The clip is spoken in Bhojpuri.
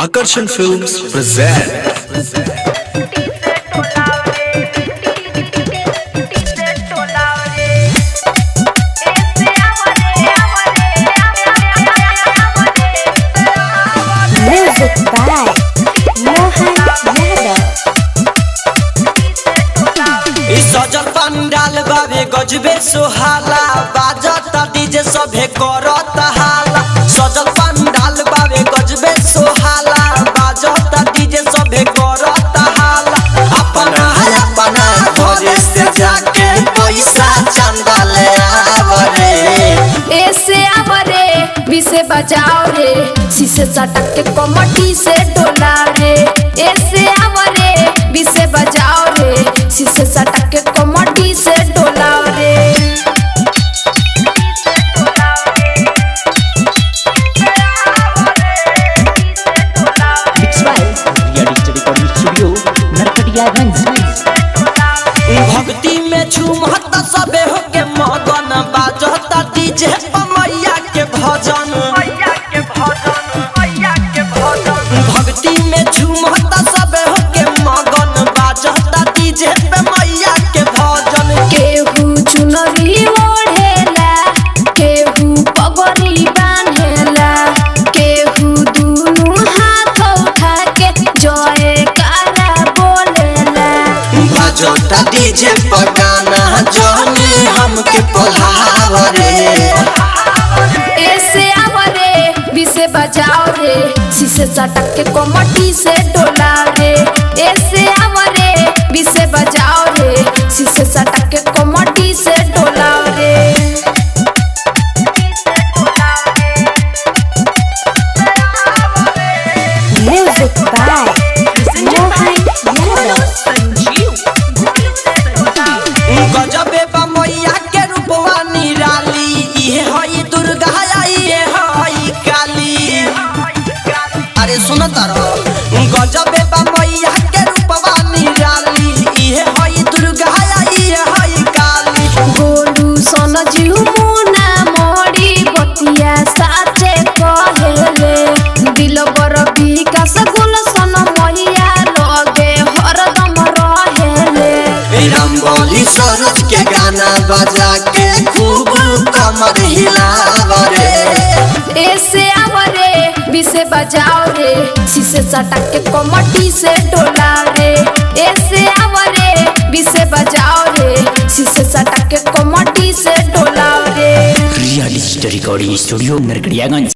Akarsham Films present Music by Mohan Yadav. इ सजल पंडाल बाबे गजबे सोहाला बाजता डीजे सभे करत हाला सजल पंडाल बाबे गजबे सोहाला बाजता डीजे सभे करत हाला अपना है अपना घरे से जाके पैसा चंदा ले आवरे ऐसे आवरे विसे बजाओ रे शीशे चटक के कमटी से डोला रे ऐसे आवरे विसे बजाओ रे शीशे चटक के कमटी से डोला रे Mix by Ria Digital Recording Studio, Narkatiyaganj. भक्ति में झूमत सबे होके मगन बाजता डीजे पमैया के भजन भक्ति में झूमत सबे होके मगन बाजता डीजे पे मैया के भजन केहू चुनरी ओढ़ेला केहू पगड़ी बांधेला केहू दुनू हाथ उठा के जय कारा बोलेला बाजता डीजे पर गाना जहनी हमके पढ़ावरे ऐसे आवरे विसे बजाओ रे शीशे चटक के कोमटी से डोला रे ऐसे आवरे विसे बजाओ रे शीशे चटक के कोमटी से डोला रे Music by Mohan Yadav. गजबे बा मैया के रूपवा निराली इहे हई दुर्गा इहे हई काली अरे सुन तारो गजबे बा मैया के रूपवा निराली इहे हई दुर्गा इहे हई काली गोलू सन जीव मुना मोड़ी बतिया साचे कहेले दिल बर विकास गुल सन मैया लगे हरदम रहेले रंगोली सरोज के गाना बजा के खूब कमर हिलावरे ऐसे आवरे विसे बजाओ रे शीशे चटक के कमटी से डोला रे ऐसे आवरे विसे बजाओ रे शीशे चटक के कमटी से डोला रे Ria Digital Recording Studio, Narkatiyaganj.